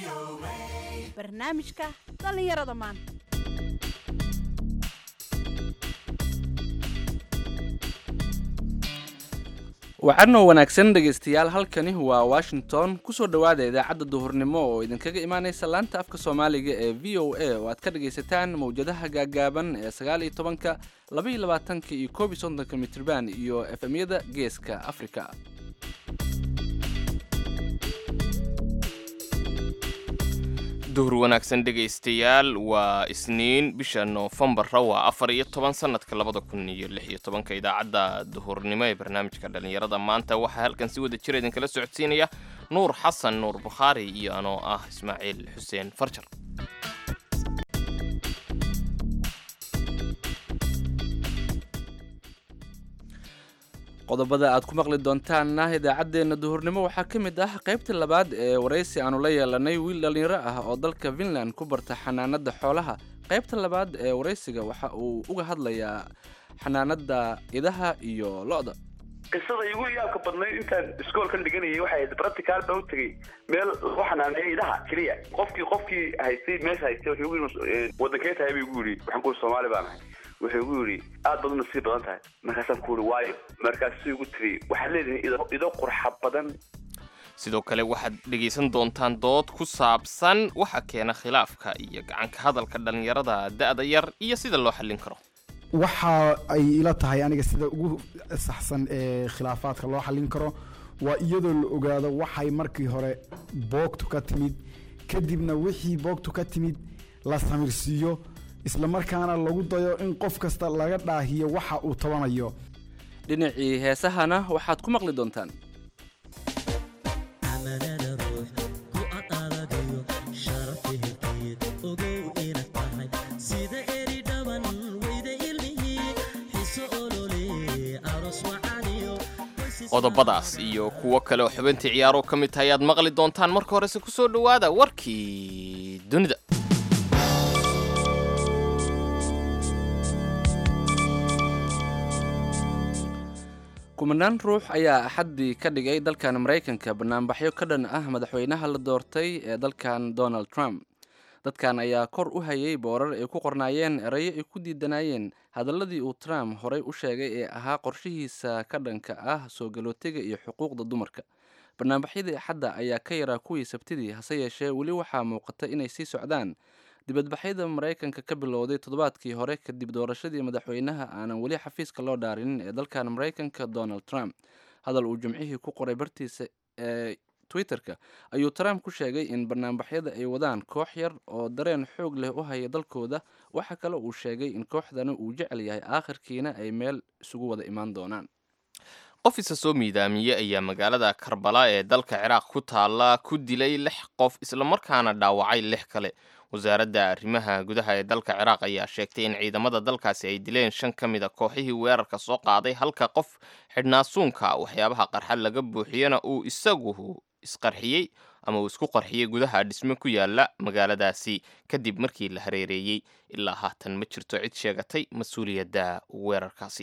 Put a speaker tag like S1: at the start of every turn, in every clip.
S1: barnaamijka dhallinyarada maanta
S2: wacanoo wanaagsan dhegaystayaal halkani waa washington kusoo dhowaada idaacadda duhurnimo oo idinkaga imaanaysa laanta afka soomaaliga ee v o a oo aad ka dhagaysataan mawjadaha gaagaaban ee sagaal iyo tobanka laba iyo labaatanka iyo koob iyo soddonka mitrban iyo efemyada geeska afrika
S3: duhur wanaagsan dhegaystayaal waa isniin bisha noofembara waa afar iyo toban sanadka labada kun iyo lix iyo tobanka idaacadda duhurnimo ee barnaamijka dhallinyarada maanta waxaa halkan si wada jira idinkala socodsiinaya nuur xasan nuur bukhaari iyo anoo ah ismaaciil xuseen farjar
S2: qodobada aad ku maqli doontaanna idaacaddeenna duhurnimo waxaa ka mid ah qaybta labaad ee waraysi aanu la yeelanay wiil dhallinyaro ah oo dalka finland ku barta xanaanada xoolaha qaybta labaad ee waraysiga waxa uu uga hadlayaa xanaanada idaha iyo lo-da
S4: qisada igu yaabka badnayd intaan iskoolkan dhiganayay waxay ahayd practical baa u tegey meel lagu xanaaneeyo idaha keliya qofkii qofkii haystay meesha haystay wuxuu igu yidhi wadankee tahay buu igu yidhi waxaan ku yidhi soomaali baan ahay wuxuu igu yidhi aad baad u nasiib badan tahay markaasaan ku yidhi waayo markaasuu igu tiri waxaad leedihin ido ido qurxa badan
S3: sidoo kale waxaad dhegaysan doontaan dood ku saabsan waxa keena khilaafka iyo gacanka hadalka dhallinyarada da'da yar iyo sida loo xallin karo
S5: waxa ay ila tahay aniga sida ugu saxsan ee khilaafaadka loo xallin karo waa iyadoo la ogaado waxay markii hore boogtu ka timid kadibna wixii boogtu ka timid la samirsiiyo islamarkaana lagu dayo in qof kasta laga dhaahiyo waxa uu tabanayo
S2: dhinacii heesahana waxaad ku maqli doontaan
S3: qodobadaas iyo kuwo kale oo xubintii ciyaaroo ka mid tahay aad maqli doontaan marka horese ku soo dhowaada warkii dunida
S2: kumanaan ruux ayaa axaddii ka dhigay dalkan maraykanka banaanbaxyo ka dhan ah madaxweynaha la doortay ee dalkan donald trump dadkan ayaa kor u hayay boorar ay ku qornaayeen erayo ay ku diidanayeen hadaladii uu trump horey u sheegay ee ahaa qorshihiisa ka dhanka ah soo galootiga iyo xuquuqda dumarka banaanbaxyadii axadda ayaa ka yaraa kuwii sabtidii hase yeeshee weli waxaa muuqata inay sii socdaan dibadbaxyada maraykanka ka bilowday toddobaadkii hore kadib doorashadii madaxweynaha aanan weli xafiiska loo dhaarinin ee dalkan maraykanka donald trump hadal uu jimcihii ku qoray bartiisa ee twitter-ka ayuu trump ku sheegay in banaanbaxyada ay wadaan koox yar oo dareen xoog leh u haya dalkooda waxa kale uu sheegay in kooxdani uu jecel yahay aakhirkiina ay meel isugu wada imaan doonaan
S3: qof isa soo miidaamiyey ayaa magaalada karbala ee dalka ciraaq ku taalla ku dilay lix qof islamarkaana dhaawacay lix kale wasaaradda arrimaha gudaha ee dalka ciraaq ayaa sheegtay in ciidamada dalkaasi ay dileen shan ka mid a kooxihii weerarka soo qaaday halka qof xidhnaasuunka waxyaabaha qarxa laga buuxiyana uu isagu isqarxiyey ama uu isku qarxiyey gudaha dhisme ku yaala magaaladaasi kadib markii la hareereeyey ilaa haatan ma jirto cid sheegatay mas-uuliyadda weerarkaasi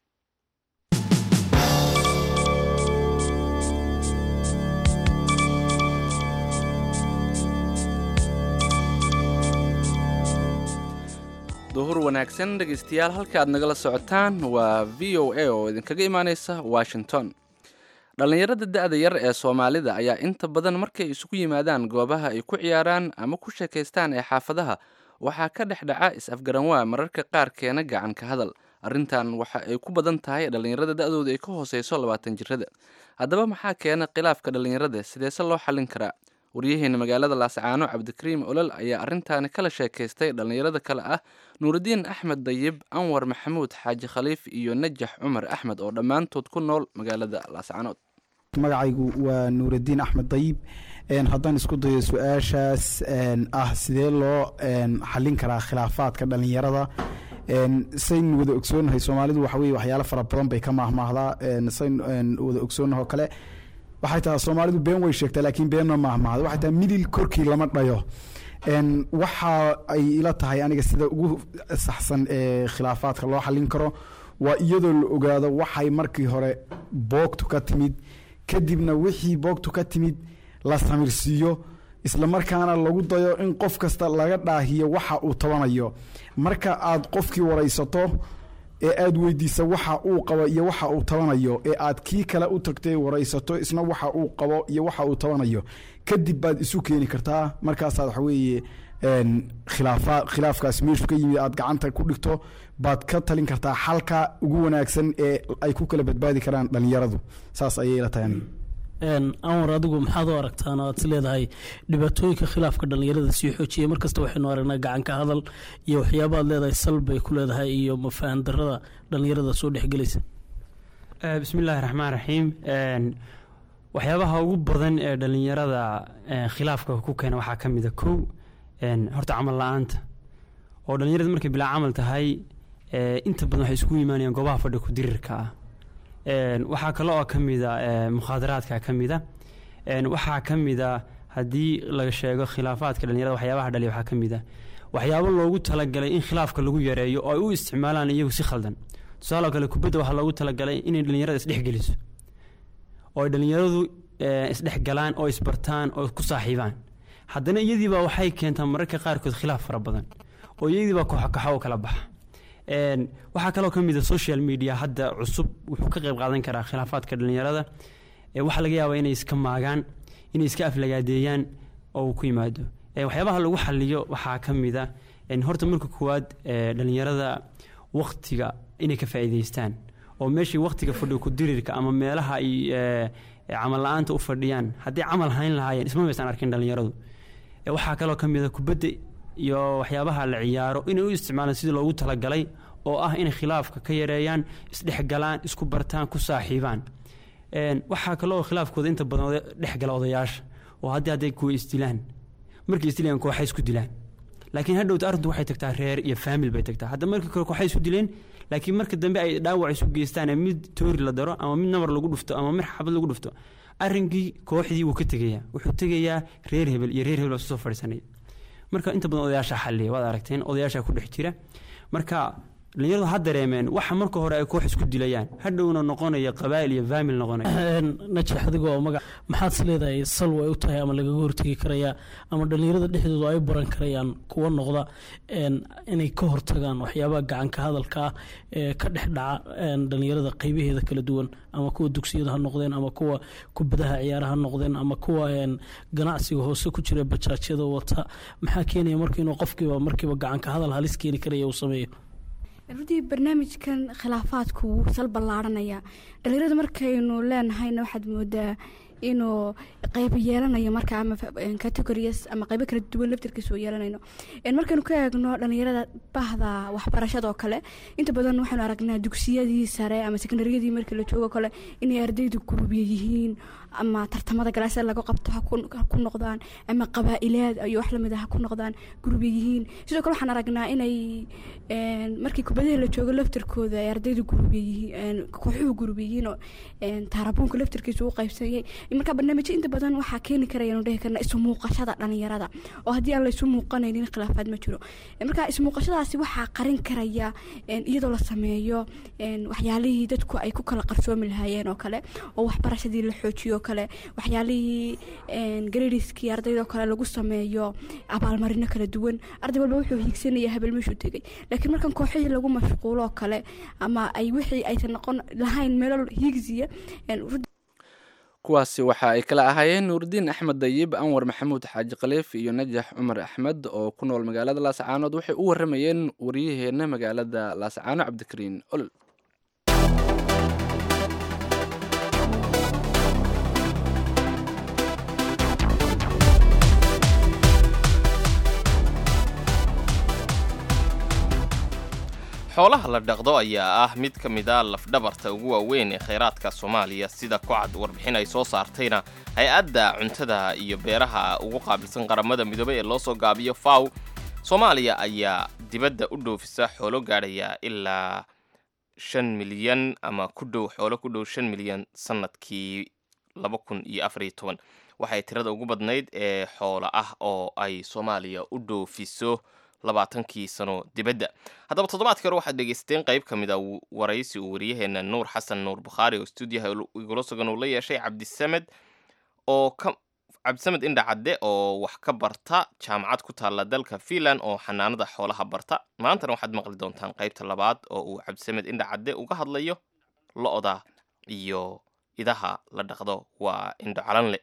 S2: duhur wanaagsan dhegaystayaal halka aad nagala socotaan waa v o a oo idinkaga imaaneysa washington dhallinyarada da-da yar ee soomaalida ayaa inta badan markay isugu yimaadaan goobaha ay ku ciyaaraan ama ku sheekaystaan ee xaafadaha waxaa ka dhex dhaca is-afgaranwaa mararka qaar keena gacan ka hadal arrintan waxa ay ku badan tahay dhallinyarada da-dooda ay ka hooseyso labaatan jirada haddaba maxaa keena khilaafka dhallinyarada sideese loo xallin karaa waryaheena magaalada laascaano cabdikariim olol ayaa arrintaani kala sheekaystay dhallinyarada kale ah nuurudiin axmed dayib anwar maxamuud xaaji khaliif iyo najax cumar axmed oo dhammaantood ku nool magaalada laascaanood
S5: magacaygu waa nuuraddiin axmed dayib haddaan isku dayo su-aashaas ah sidee loo xallin karaa khilaafaadka dhallinyarada saynu wada ogsoonahay soomaalidu waxa weye waxyaalo fara badan bay ka maahmaahdaa saynu wada ogsoonaho kale waxay tahay soomaalidu been way sheegtaa laakiin beenna maahmaahda waxay tahay midil korkii lama dhayo waxa ay ila tahay aniga sida ugu saxsan ee khilaafaadka loo xallin karo waa iyadoo la ogaado waxay markii hore boogtu ka timid kadibna wixii boogtu ka timid la samirsiiyo isla markaana lagu dayo in qof kasta laga dhaahiyo waxa uu tabanayo marka aad qofkii waraysato ee aad weydiisa waxa uu qabo iyo waxa uu tabanayo ee aad kii kale u tagtay waraysato isna waxa uu qabo iyo waxa uu tabanayo kadib baad isu keeni kartaa markaasaad waxa weeye een, khilaafa khilaafkaas meeshu ka yimid aad gacanta ku dhigto baad ka talin kartaa xalka ugu wanaagsan ee ay ku kala badbaadi karaan dhalinyaradu saas ayay ila tahay aniga
S6: Een, anwar adigu maxaad u aragtaan oo aad is leedahay dhibaatooyinka khilaafka dhalinyarada sii xoojiyay markasta waxaynu aragnaa gacanka hadal iyo waxyaaba aad leedahay sal bay ku leedahay iyo mafaham darada dhalinyarada soo dhexgelaysa
S7: Eh, bismillaahi raxmaan raxiim Een, waxyaabaha ugu badan ee dhalinyarada eh, khilaafka ku keena waxaa ka mid a kow een, horta camal la-aanta oo dhalinyarada markay bilaa camal tahay eh, inta badan waxay isugu imaanayaan goobaha fadhi ku dirirka ah Een, waxaa kale oo ka mid a eh, mukhaadaraadka ka mid a Een, waxaa ka mid a haddii laga sheego khilaafaadka dhalinyarada waxyaabaha dhaliya waxaa ka mid a waxyaabo loogu talagalay in khilaafka lagu yareeyo oo ay u isticmaalaan iyagu si khaldan tusaale oo kale kubadda waxaa loogu talagalay inay dhalinyarada isdhexgeliso oo ay dhalinyaradu eh, isdhexgalaan oo isbartaan oo ku saaxiibaan haddana iyadiibaa waxay keentaa mararka qaarkood khilaaf fara badan oo iyadiibaa kooxakaxo oo kala baxa Een, waxaa kaloo ka mid a social media hadda cusub wuxuu ka qayb qaadan karaa khilaafaadka dhalinyarada Ee, waxaa laga yaabaa inay iska maagaan inay iska aflagaadeeyaan oo uu ku yimaado Ee, waxyaabaha lagu xaliyo waxaa ka mid a een, horta marka koowaad ee, dhalinyarada waktiga inay ka faa'iidaystaan oo meeshii waktiga fadhiga ku dirirka ama meelaha ay ee, ee, camal la-aanta u fadhiyaan haddii camal hayn lahaayeen isma maysan arkin dhalinyaradu Ee, waxaa kaloo ka mid a kubadda iyo waxyaabaha la ciyaaro inay u isticmaalaan sidii loogu talagalay oo ah inay khilaafka ka yareeyaan isdhexgalaan isku bartaan ku saaxiibaan Een, waxaa kaloo khilaafkooda inta badan oda- dhexgala odayaasha oo haddii hadday kuwa isdilaan markay isdilayaan kooxay isku dilaan laakiin hadhowta arrintu waxay tagtaa reer iyo faamil bay tagtaa hadda markii kore kooxay isu dileen laakiin marka dambe ay dhaawac isu geystaan ee mid toori la daro ama mid nabar lagu dhufto ama mid xabad lagu dhufto arrinkii kooxdii wuu ka tegayaa wuxuu tegayaa reer hebel iyo reer hebel baa isu soo fadhiisanaya marka inta badan odayaasha xalliya waad aragteen odayaasha ku dhex jira marka dhalinyaradu ha dareemeen waxa marka hore ay koox isku dilayaan hadhowna noqonaya qabaa'il iyo faamil noqonaya
S6: Een, najax adigoo magac maxaad is leedahay sal way u tahay ama lagaga hortegi karayaa ama dhalinyarada dhexdooda ay baran karayaan kuwa noqda een, inay ka hortagaan waxyaabaha gacanka hadalka ah ee ka dhex dhaca een, dhalinyarada qeybaheeda kala duwan ama kuwa dugsiyada ha noqdeen ama kuwa kubadaha ciyaara ha noqdeen ama kuwa een, ganacsiga hoose ku jira bajaajyada wata maxaa keenaya marka inuu qofkiiba markiiba gacanka hadal halis keeni karaya uu sameeyo
S8: runtii barnaamijkan khilaafaadku wuu sal ballaaranaya dhalinyarada markaynu leenahayna waxaad moodaa inuu qeybo yeelanayo marka ama categories ama qeybo kala duwan laftirkiisa uu yeelanayno En markaynu ka eegno dhalinyarada bahda waxbarashada oo kale inta badan waxaynu aragnaa dugsiyadii sare ama sekondariyadii markii la joogo kale inay ardaydu gurubiya yihiin ama tartamada galaasada laga qabto ha ku ha ku noqdaan ama qabaa'ilaad iyo wax lamid ah ha ku noqdaan gurubiya yihiin sidoo kale waxaan aragnaa inay en, markii kubadaha la joogo laftirkooda ay ardaydu gurubiya yihiin kooxuhu gurubiya yihiin oo en, taarabuunka laftirkiisa uu qaybsanyay marka barnaamijyo inta badan waxaa keeni karaya anu dhihi karna isu muuqashada dhalinyarada oo haddii aan la isu muuqanaynin khilaafaad ma jiro En, marka isu muuqashadaasi waxaa qarin karaya en, iyadoo la sameeyo en, waxyaalihii dadku ay ku kala qarsoomi lahaayeen oo kale oo waxbarashadii la xoojiyo oo kale waxyaalihii en, gradiskii ardaydoo kale lagu sameeyo abaalmarino kala duwan arday walba wuxuu hiigsanaya habel meeshuu tegay laakiin markan kooxihii lagu mashquulo oo kale ama ay wixii aysan noqon lahayn meelo hiigsiya en, runtii
S2: kuwaasi waxa ay kala ahaayeen nuuridiin axmed dayib anwar maxamuud xaaji khaliif iyo najax cumar axmed oo ku nool magaalada laascaanood waxay u waramayeen wariyaheenna magaalada laascaano cabdikariin olol
S3: xoolaha la dhaqdo ayaa ah mid ka mid a lafdhabarta ugu waaweyn ee khayraadka soomaaliya sida ku cad warbixin ay soo saartayna hay-adda cuntada iyo beeraha ugu qaabilsan qaramada midoobay ee loo soo gaabiyo faw soomaaliya ayaa dibadda u dhoofisa xoolo gaadhaya ilaa shan milyan ama ku dhow xoolo ku dhow shan milyan sannadkii laba kun iyo afar iyo toban waxay tirada ugu badnayd ee xoolo ah oo ay soomaaliya u dhoofiso labaatankii sano dibadda haddaba toddobaadkii hore waxaad dhegaysateen qayb ka mid a waraysi uu wariyaheenna nuur xasan nuur bukhaari oo stuudiyaha igula sugan uu la yeeshay cabdisamed oo ka cabdisamed indha cadde oo wax ka barta jaamacad ku taalla dalka finland oo xanaanada xoolaha barta maantana waxaad maqli doontaan qaybta labaad oo uu cabdisamed indha cadde uga hadlayo lo-da iyo idaha la dhaqdo waa indho calanle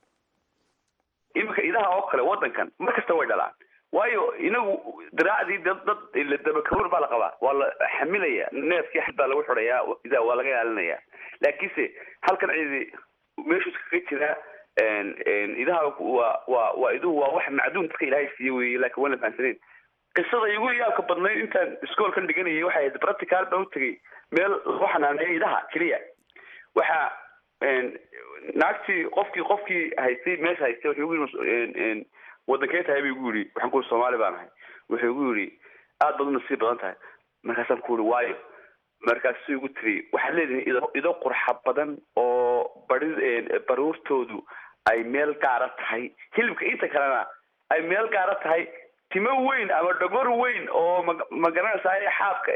S4: iminka idaha oo kale wadankan mar kasta way dhalaan waayo inagu diraacdii dad dad la dabakawr baa la qabaa waa la xamilaya neefkii xad baa lagu xidhayaa idaa waa laga ilaalinaya laakiinse halkan cidi meeshuu iskaga jiraa idaha waa waa waa iduhu waa wax macduun dadka ilaahay siiye weeye laakiin waan la fahansaneyn qisada igu yaabka badnayd intaan iskoolkan dhiganayay waxay ahayd practical baan u tegay meel lagu xanaaneeyo idaha keliya waxa naagtii qofkii qofkii haystay meesha haystay wuxuu igu yiri wadankee tahay buu igu yidhi waxaan ku yidhi soomaali baan ahay wuxuu igu yidhi aad baad u nasiib badan tahay markaasaan ku yidhi waayo markaasuu igu tiri waxaad leedihin ido ido qurxa badan oo bari baruurtoodu ay meel gaara tahay hilibka inta kalena ay meel gaara tahay timo weyn ama dhogor weyn oo ma ma garanaysaa xaabka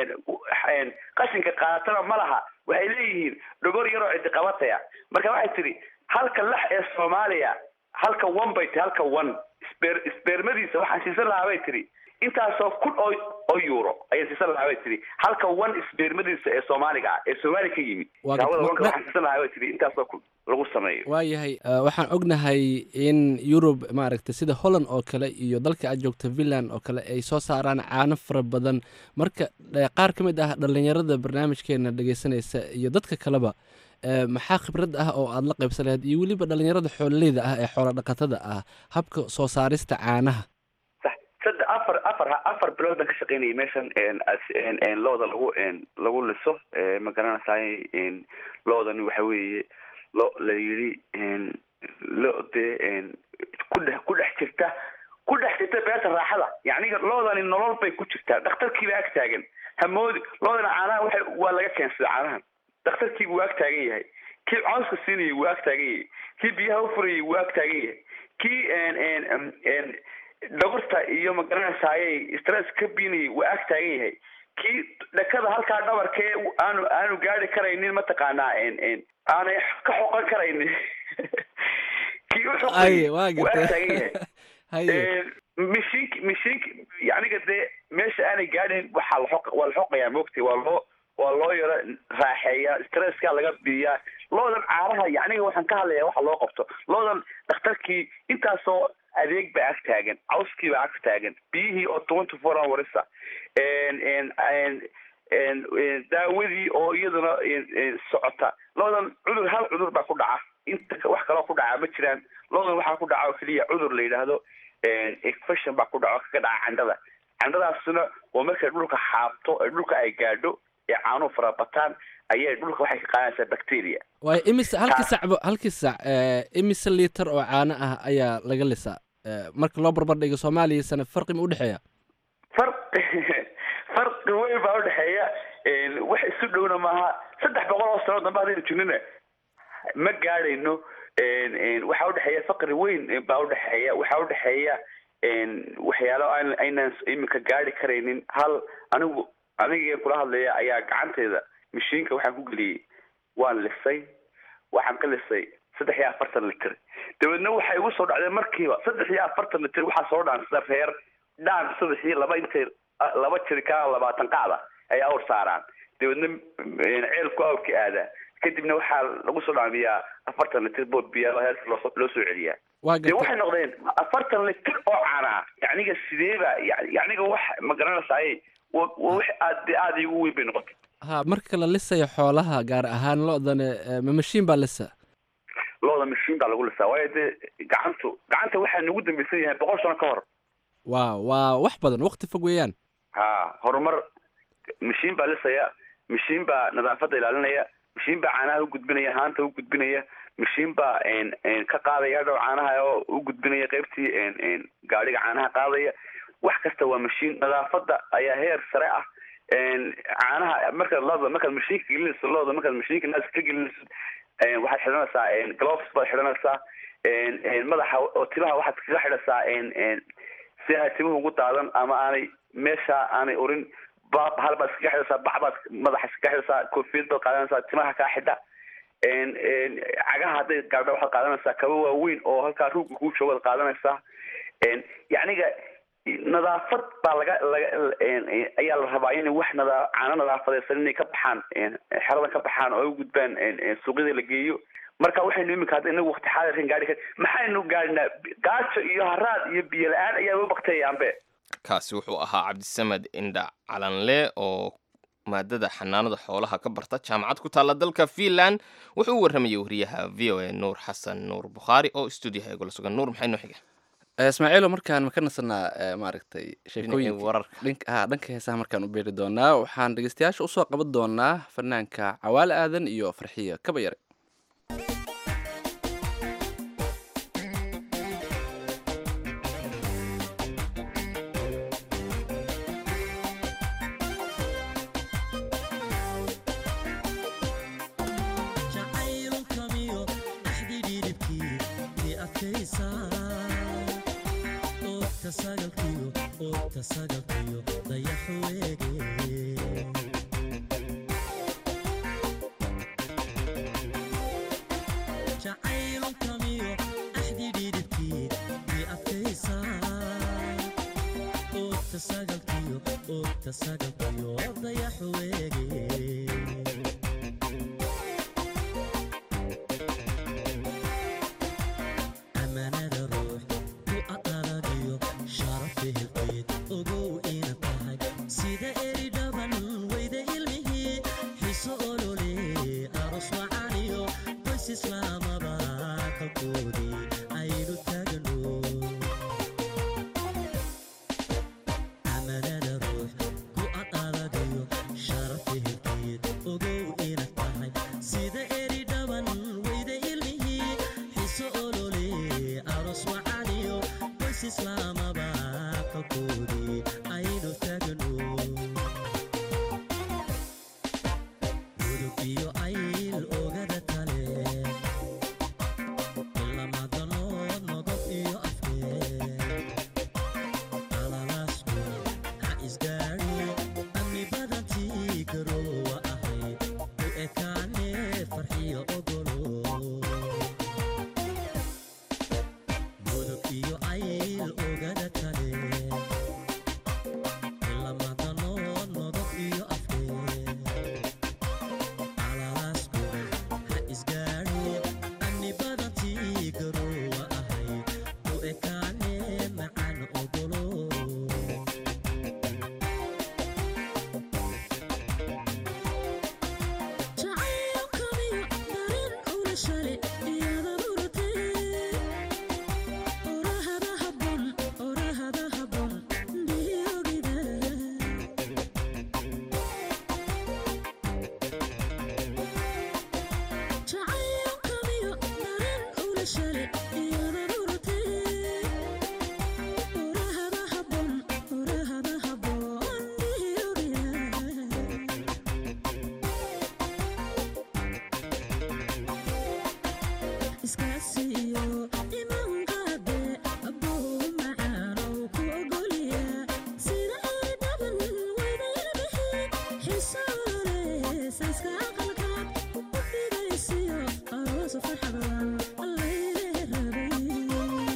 S4: qashinka qaadatana ma laha waxay leeyihiin dhogor yaroo cidi qabataya marka waxay tidhi halka lax ee soomaaliya halka one bay tihi halka one sber sbermadiisa waxaan siisan lahaa bay tidhi intaasoo kun oo oo euro ayaan siisan lahaa bay tidhi halka one sbermadiisa ee soomaaliga ah ee soomaaliya ka yimid
S2: Waa-
S4: daawada
S2: ma-
S4: wanka waxaan siisan lahaa bay tidhi intaasoo kun lagu sameeyo
S2: waayahay eh, waxaan ognahay in yurub maaragtay sida holland oo kale iyo dalka aad joogta finland oo kale ay soo saaraan caano fara badan marka eh, qaar ka mid ah dhallinyarada barnaamijkeena dhegeysanaysa iyo dadka kaleba eh, maxaa khibrad ah oo aad la qaybsan lahayd iyo weliba dhallinyarada xoololeyda ah ee xoola dhaqatada ah habka soo saarista caanaha
S4: sax saddex afar afar afar bilood baan ka shaqaynayay meeshan een, as- een, een, looda lagu een, lagu liso ee, ma garanaysaay een, loodani waxa weeye lo la yidhi een, lo dee een, ku dhex ku dhex jirta ku dhex jirta beerta raaxada yacni loodani nolol bay ku jirtaa dhakhtarkiiba ag taagan hamoodi loodana caanaha waxa waa laga keensada caanahan dhakhtarkiibu waa ag taagan yahay kii cawska siinayay waa ag taagan yahay kii biyaha u furayay waa ag taagan yahay kii een, een, een, een, dhogorta iyo magaranaysaayay stress ka biinayay waa ag taagan yahay kii dhakada halkaa dhabarkee aanu aanu gaari karaynin mataqaanaa een een aanay ka xoqan karaynin kii u xoqayay
S2: Ay, waa
S4: waa ag
S2: gartay.
S4: taagan yahay
S2: haye
S4: mishiinki mishiinki yaniga dee meesha aanay gaadhin waxaa la xoq waa la xoqayaa moogtay waa loo waa loo yaro raaxeeyaa stresska laga biiyaa loodan caanaha yaniga waxaan ka hadlayaa waxa loo qabto loodan dhakhtarkii intaasoo adeeg baa ag taagan cawskii baa ag taagan biyihii oo twenty four hoursa n n n n n daawadii oo iyaduna n- n socota loodan cudur hal cudur baa ku dhaca inta ka- wax kaloo ku dhaca ma jiraan loodan waxaa ku dhaca oo keliya cudur la yidhaahdo infection baa ku dhaco kaga dhaca candhada candhadaasuna waa markay dhulka xaabto ee dhulka ay gaadho ee caanuhu farabataan ayay dhulka waxay ka qaadanaysaa bacteria
S2: waayo imise halkii sacbo halkii sac eh, imise liitar oo caano ah ayaa laga lisaa Eh, marka loo barbar dhigo soomaaliya sana farqi ma udhexeeya
S4: farqi farqi weyn baa udhexeeya wax isu dhowna maaha saddex boqol oo sano dambe hadaynu jirnina ma gaadhayno waxaa udhexeeya faqri weyn baa udhexeeya waxaa udhexeeya waxyaalo aan aynaan iminka gaari karaynin hal anigu anigeen kula hadlaya ayaa gacanteeda mashiinka waxaan ku geliyey waan lisay waxaan ka lisay saddex iyo afartan litir dabeedna waxay igu soo dhacdeen markiiba saddex iyo afartan litir waxaa soo dhaansada reer dhaan subaxii laba intay laba jirikaan labaatan qacda ay awr saaraan dabeedna ceelku awrka aadaa kadibna waxaa lagu soo dhaamiyaa afartan litir bood biyaa heerka loo loo soo celiyaa
S2: waa
S4: dee
S2: gartay
S4: waxay noqdeen afartan litir oo caanaa yacniga sideeba ya- yacniga wax ma garanaysaay wa wa wax aad dee aada igu weyn bay noqotay
S2: ha marka la lisayo xoolaha gaar ahaan lo-dana eh, ma mashiin baa lisa
S4: looda mashiin baa lagu lisaa waayo dee gacantu gacanta waxaa nagu dambaysan yahay boqol sano ka hor
S2: waa waa wax badan waqti fog weeyaan
S4: ha horumar mashiin baa lisaya mashiin baa nadaafadda ilaalinaya mashiin baa caanaha u gudbinaya haanta u gudbinaya mashiin baa n n ka qaadaya dhow caanaha oo u gudbinaya qaybtii n n gaadhiga caanaha qaadaya wax kasta waa mashiin nadaafadda ayaa heer sare ah n caanaha markaad looda markaad mashiinka gelinayso looda markaad mashiinka naaska ka gelinayso n waxaad xidhanaysaa n gloves baad xidhanaysaa n n madaxa oo timaha waxaad kaga xidhasaa n n si aanay timuhu ugu daadan ama aanay meesha aanay urin ba hal baad iskaga xidhaysaa bac baad madaxa iskaga xidhaysaa koofiyad baad qaadanaysaa timaha kaa xidha een, een, cagaha hadday gaadho waxaad qaadanaysaa kaba waaweyn oo halkaa ruugga kuu joogo waad qaadanaysaa een, yacniga nadaafad baa laga laga een, een, ayaa la rabaa in wax nadaa caano nadaafadeysan inay ka baxaan een, xeradan ka baxaan oo ay u gudbaan een, een, suuqyada la geeyo marka waxaynu imika hadda inagu waqti xaadirkan gaari kar maxaynu gaadhinaa gaajo iyo haraad iyo biyo la-aan ayaa u bakteeyaanbe
S3: kaasi wuxuu ahaa cabdisamed indha calanle oo maadada xanaanada xoolaha ka barta jaamacad ku taalla dalka finland wuxuu u warramayay wariyaha v o a nuur xasan nuur bukhaari oo stuudiyaha igula sugan nuur maxay noo xiga
S2: Eh, ismaaciilo markaan ma ka nasanaa eh, maaragtay sheekooyinka
S3: wararka
S2: dhanka ha dhanka heesaha markaan u beeri doonaa waxaan dhegeystayaasha usoo qaban doonaa fanaanka cawaale aadan iyo farxiyo kaba yare
S9: jacaylkamiyo axdi dhidibkii i adkaysaa oogta sagalkiyo oogta sagalkiyo dayaxu weege jacaylkamiyo axdi dhidibkii i adkaysaa oogta sagalkiyo oogta sagalkiyo dayaxu weege amanada ruux ku aqaladiyo sharafi hilqeed ogow ina tahay sida eri dhaban weyda ilmihii xiso olole aros wacaniyo qoys islaamaba kalkoodii aynu taagno amanada ruux ku aqaladiyo sharafi hilqeed ogow ina tahay sida eri dhaban weyda ilmihii xiso olole aros wacaniyo qoys islaamaba kalkoodii aynu taagno gudub iyo ayl ogada kale ilamadanood nodob iyo afkeed alalaasku ha isgaadhi amni badantii garoowa ahayd u ekaane farxiyo ogolo gudub iyo ayl ogada kale ilamadanood nodob iyo afkeed alalaasku ha isgaadhi amni badantii garoowa ahayd u ekaane macaan ogolo jacaylkamiyo darin ula shale iyada muratee orahada habon orahada habon dhiyogida jacaylkamiyo darin ula shale iyada muratee orahada habon orahada habon dhiyogida iskaasiyo imanqaade abuu macaanow ku ogolya sida eri dhaban weydaynabihi xisoole sayska aqalkaad u dhigaysiyo aroosa farxadan allaylee rabay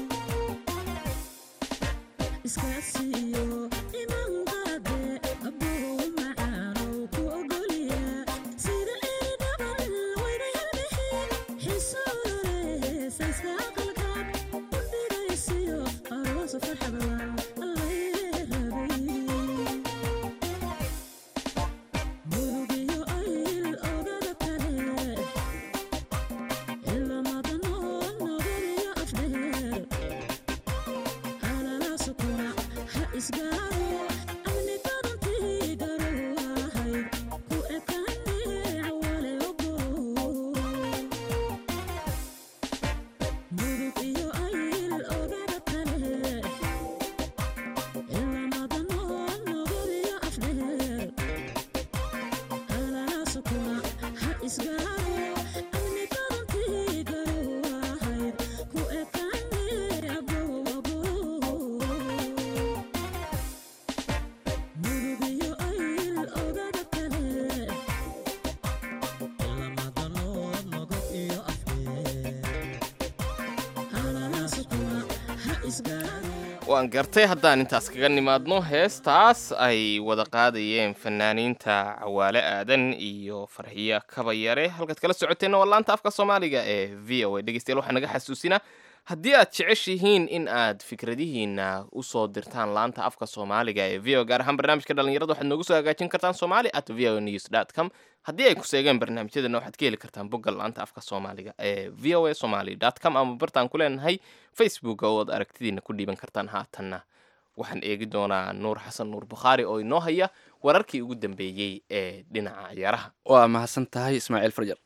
S9: iskaasiyo imanqaade abuu macaanow ku ogolya sida eri dhaban weydaynabihi xisoole sayska aqalkaad u dhigaysiyo aroosa farxadan allaylee rabay murugiyo ayl ogada kale ilamadanood nogadiyo afdheer halalaasukuna ha isgaaro amni badantii garoowahayd ku ekaane cawale ogo murug iyo ayl ogada kale ilamadanood nogadiyo afdheer halalaasukuna ha isgaaro amni badantii garoowahayd ku ekaane aboabo murugiyo ayl ogada kale ilamadanood nogob
S3: waan gartay haddaan intaas kaga nimaadno heestaas ay wada qaadayeen fanaaniinta cawaale aadan iyo farxiyo kabayare halkaad kala socoteenna waa laanta afka soomaaliga ee v o a dhegeystayaal waxaa naga xasuusinaa haddii aad jeceshihiin in aad fikradihiina usoo dirtaan laanta afka soomaaliga ee v o gaar ahaan barnaamijka dhalinyarada waxaad noogu soo hagaajin kartaan somali at v o news dot com haddii ay ku seegeen barnaamijyadana waxaad ka heli kartaan bogga laanta afka soomaaliga ee v o a somali dot com ama bartaan ku leenahay facebook oo aad aragtidiina ku dhiiban kartaan haatanna waxaan eegi doonaa nuur xasan nuur bukhaari oo inoo haya wararkii ugu dambeeyey ee dhinaca ciyaaraha
S2: waa mahadsan tahay ismaaciil farjar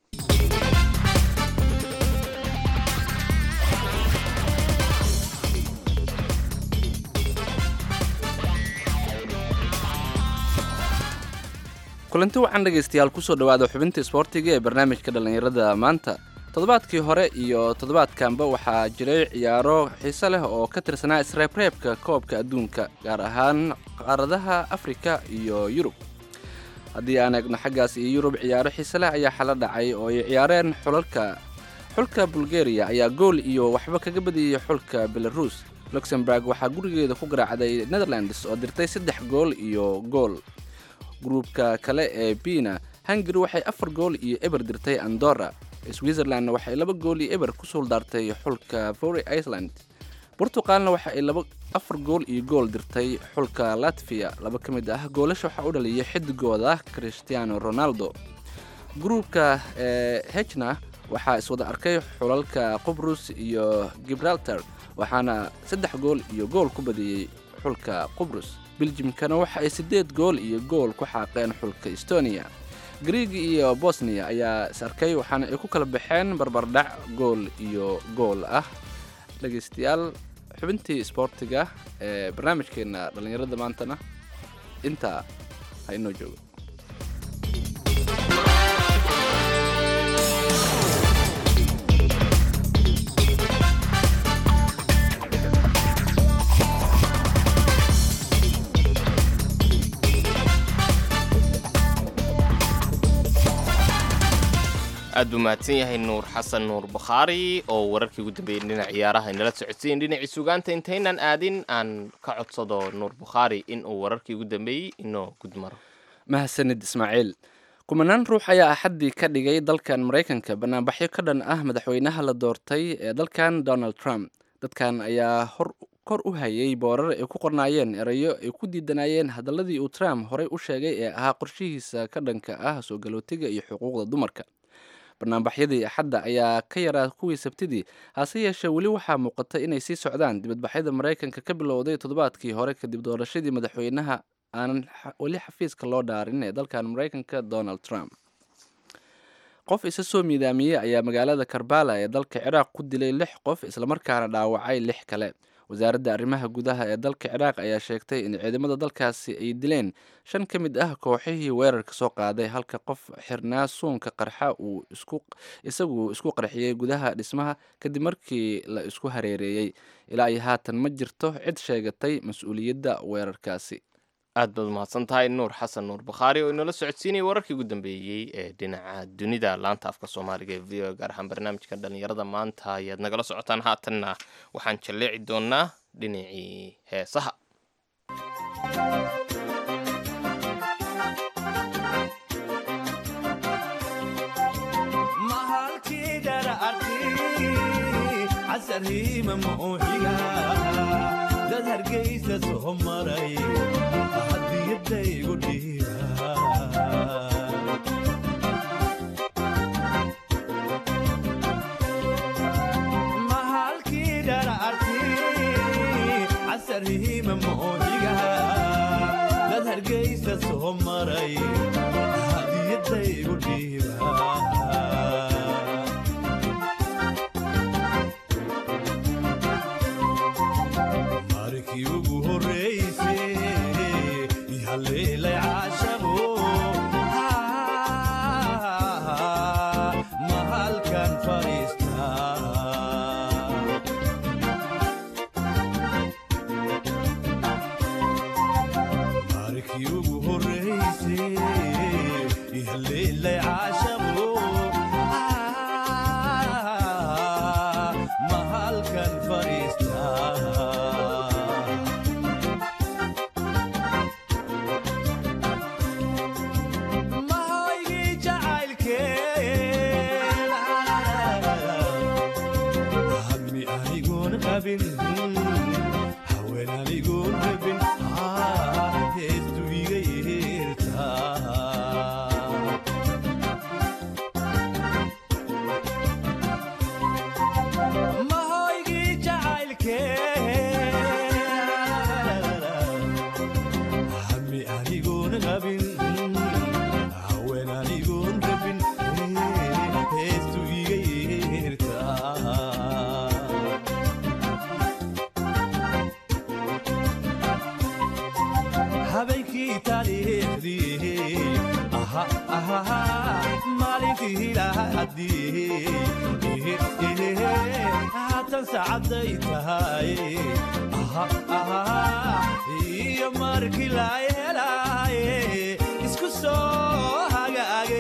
S2: kulanti wacan dhegaystayaal kusoo dhawaada xubinta isboortiga ee barnaamijka dhallinyarada maanta toddobaadkii hore iyo toddobaadkanba waxaa jiray ciyaaro xiise leh oo ka tirsanaa isreebreebka koobka adduunka gaar ahaan qaaradaha afrika iyo yurub haddii aan eegno xaggaas iyo yurub ciyaaro xiise leh ayaa xala dhacay oo ay ciyaareen xulalka xulka bulgaria ayaa gool iyo waxba kaga badiyey xulka belarus luxemburg waxaa gurigeeda ku garaacday netherlands oo dirtay saddex gool iyo gool gruubka kale ee bina hungary waxay afar gool iyo eber dirtay andorra switzerlandna waxay laba gool iyo eber ku suuldaartay xulka vory iceland burtuqaalna waxa ay laba afar gool iyo gool dirtay xulka latviya laba ka mid ah goolasha waxaa u dhaliyay xidigooda cristiano ronaldo gruubka ee hejna waxaa iswada arkay xulalka qubrus iyo gibraltar waxaana saddex gool iyo gool ku badiyey xulka qubrus beljimkana waxa ay siddeed gool iyo gool ku xaaqeen xulka estonia griigi iyo bosniya ayaa is arkay waxaana ay ku kala baxeen barbardhac gool iyo gool ah dhegaystayaal xubintii isboortiga ee barnaamijkeena dhallinyarada maantana intaa ha inoo joogo
S3: aad buu mahadsan yahay nuur xasan nuur bukhaari oo wararkii ugu dambeeyey dhinaca ciyaaraha inala socodsiyen dhinacii sugaanta intaynan aadin aan ka codsado nuur bukhaari in uu wararkii ugu dambeeyey inoo gudmaro
S2: mahadsanid ismaaciil kumanaan ruux ayaa axaddii ka dhigay dalkan maraykanka banaanbaxyo ka dhan ah madaxweynaha la doortay ee dalkan donald trump dadkan ayaa hor kor u hayay boorar ay ku qornaayeen erayo ay ku diidanayeen hadaladii uu trump horey u sheegay ee ahaa qorshihiisa ka dhanka ah soo galootiga iyo xuquuqda dumarka barnaambaxyadii axadda ayaa ka yaraa kuwii sabtidii hase yeeshee weli waxaa muuqata inay sii socdaan dibadbaxyada maraykanka ka bilowday toddobaadkii hore kadib doorashadii madaxweynaha aanan weli xafiiska loo dhaarin ee dalkan maraykanka donald trump qof isa soo miidaamiyey ayaa magaalada karbala ee dalka ciraaq ku dilay lix qof islamarkaana dhaawacay lix kale wasaaradda arrimaha gudaha ee dalka ciraaq ayaa sheegtay in ciidamada dalkaasi ay dileen shan ka mid ah kooxihii weerarka soo qaaday halka qof xirnaa suunka qarxa uu isku isagu isku qarxiyey gudaha dhismaha kadib markii la isku hareereeyey ilaa iyo haatan ma jirto cid sheegatay mas-uuliyadda weerarkaasi
S3: aad baad umahadsan tahay nuur xasan nuur bukhaari oo inoola socodsiinayay wararkii ugu dambeeyey ee dhinaca dunida laanta afka soomaaliga ee v o gaar ahaan barnaamijka dhallinyarada maanta ayaad nagala socotaan haatanna waxaan jalleeci doonaa dhinacii heesaha
S10: dad hargeysa soo maray hadiyadaygu dhiiba mahalkii dhararti casarhiima mooxiga dad hargeysa soo maray hadiyadaygu dhiiba markii ugu horreyse ihaleelay caashaqo mahalkan fadhiista markii ugu horreyse ihaleelay caashaqo mahalkan fadhiista rabin haween anigoon rabin Ah, heestu iga yeertaa mahoygii jacaylkee hami anigoon qabin haween anigoon rabin heestu iga yeertaa habeenkii taariikhdii aha aha maalintii lahadii haatan saacaday tahay aha aha iyo markii la helaaye isku soo hagaage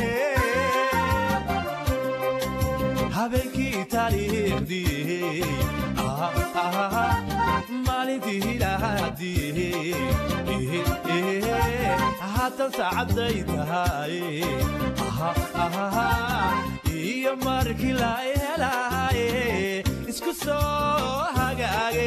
S10: habeenkii taariikhdii aha aha maalintii lahadii haatan saacaday tahay aha aha iyo markii la helaaye isku soo hagaage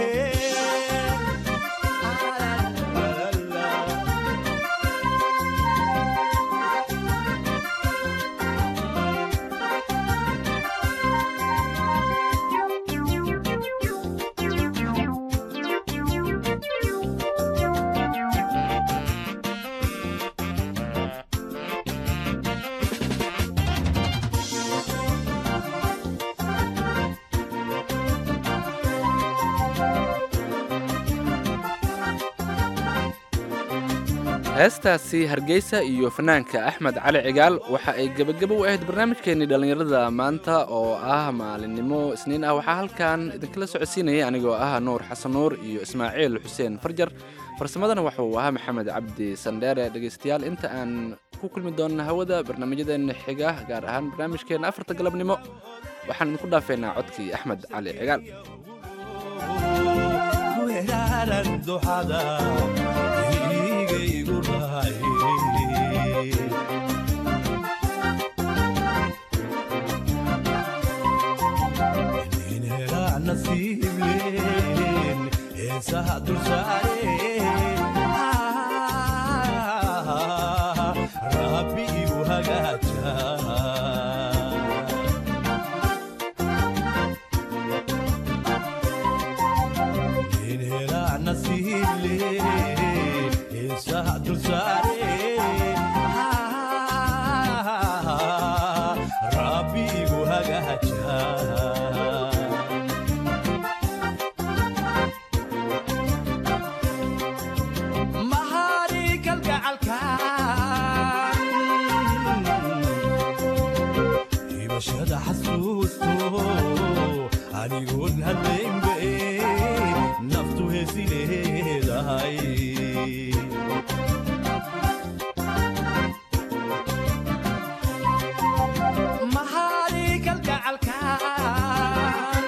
S2: heestaasi hargeysa iyo fanaanka axmed cali cigaal waxa ay gebagabo u ahayd barnaamijkeenii dhallinyarada maanta oo ah maalinimo isniin ah waxaa halkan idinkala socodsiinayay anigoo ah nuur xasan nuur iyo ismaaciil xuseen farjar farsamadana waxa uu ahaa maxamed cabdi sandheere dhegaystayaal inta aan ku kulmi doonna hawada barnaamijyadeena xiga gaar ahaan barnaamijkeena afarta galabnimo waxaan idinku dhaafeynaa codkii axmed cali cigaal
S10: weeraaran duxada igaygu raaye nin helaa nasiib leen heesaha dulsaare rabbi iu hagaajaa nin helaa nasiib leen heesaha dulsaare rabbi igu hagaajaa mahari kalgacalkan hibashada xasuusto anigoon hadlaynbe naftu heesi leedahay mahari kalgacalkan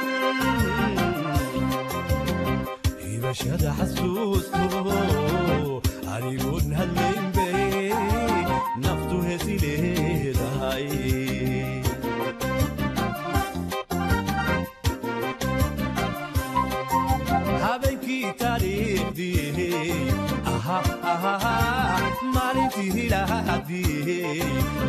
S10: hibashada xasuusto anigoon hadlaynbe naftu heesi leedahay habeenkii taariikhdii aha aha maalintii lahadii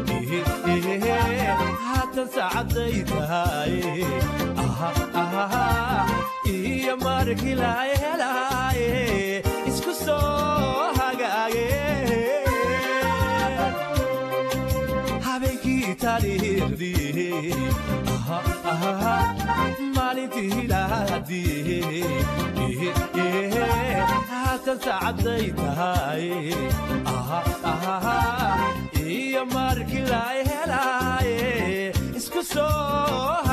S10: haatan saacaday tahay aha aha iyo markii la helaaye isku soo hagaage habeenkii taariikhdii aha aha maalintii lahadii haatan saacaday tahay aha aha iyo markii la helaaye isku soo